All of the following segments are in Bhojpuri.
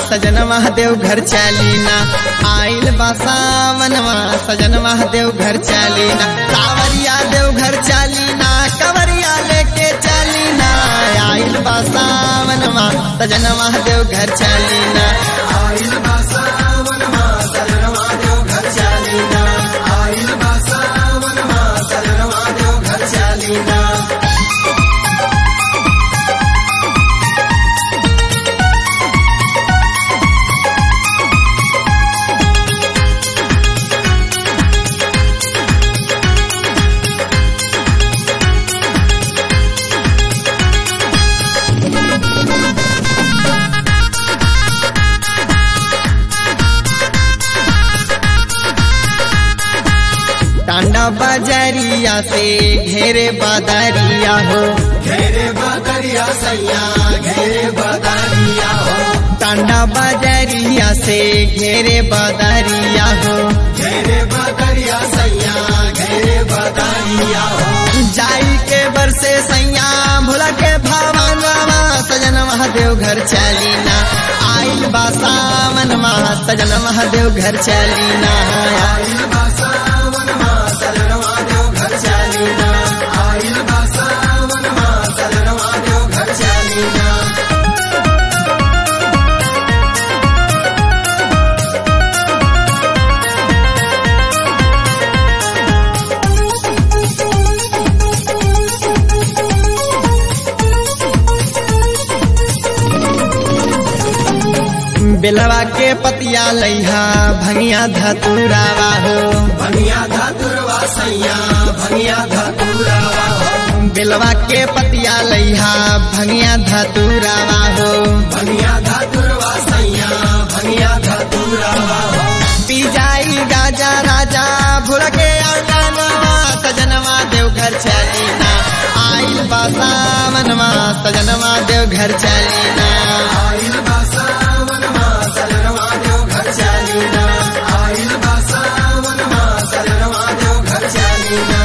सजन महादेव घर चालीना आइल बा सावनवा सजन महादेव घर चालीना कावरिया देव घर चालीना कवरिया लेके चालीना आइल बा सावनवा सजन महादेव घर चालीना आइल बा सावनमा सजनवा देव घर चालीना आइल बा सावनमा सजनवा देव घर चालीना टांडा बाजारिया से घेरे बादारिया हो घेरे बदरिया सैया घेरे बदरिया हो टांडा बाजारिया से घेरे बादारिया हो घेरे बदरिया सैया घेरे बदरिया हो जाई के बरसे सैया भोला के भावनवा सजन महादेव घर चालीना आइल बा सावन महा सजन महादेव घर चालीना आइल बा सावनमा सजनवा देव घर चालीना आइल बा सावनमा सजनवा देव घर चालीना बेलवा के पतिया लैहा भंगिया धतुरावा हो भंगिया धतुरवा सैया भंगिया धतुरवा हो बेलवा के पतिया लैहा भंगिया धतुरावा हो भंगिया धतुरवा सैया भंगिया धतुरवा हो पी जाई गाजा राजा भूल के आंगनवा सजनवा देव घर चालीना आइल बा सावनवा सजनवा देव घर चालीना आइल बा सावनमा सजनवा देव घर चालीना आइल बा सावनमा सजनवा देव घर चालीना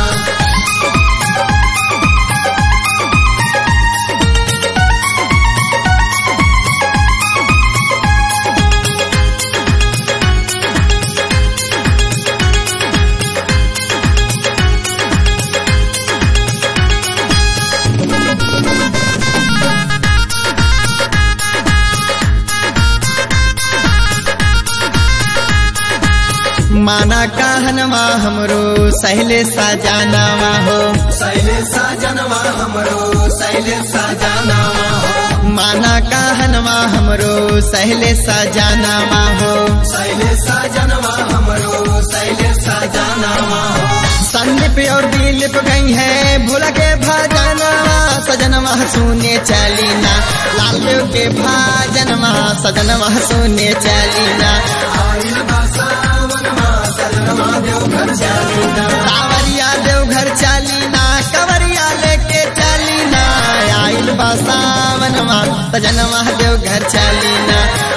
माना कहनवा हमरो सहले सजानावा हो सैले साजनवा हमरो सैले साजनवा हो माना कहनवा हमरो सहले सजानावा हो सैले साजनवा हमरो सैले साजनवा हो संदीप और दिलीप गई है भूल के भजनवा सजनवा सुने चलीना लाल देव के भजनवा सजनवा सुने चलीना आइल बा सावनमा सजनवा देव घर चालीना कावरिया देव घर चालीना कवरिया लेके चालीना आइल बा सावनवा सजनवा देव घर चालीना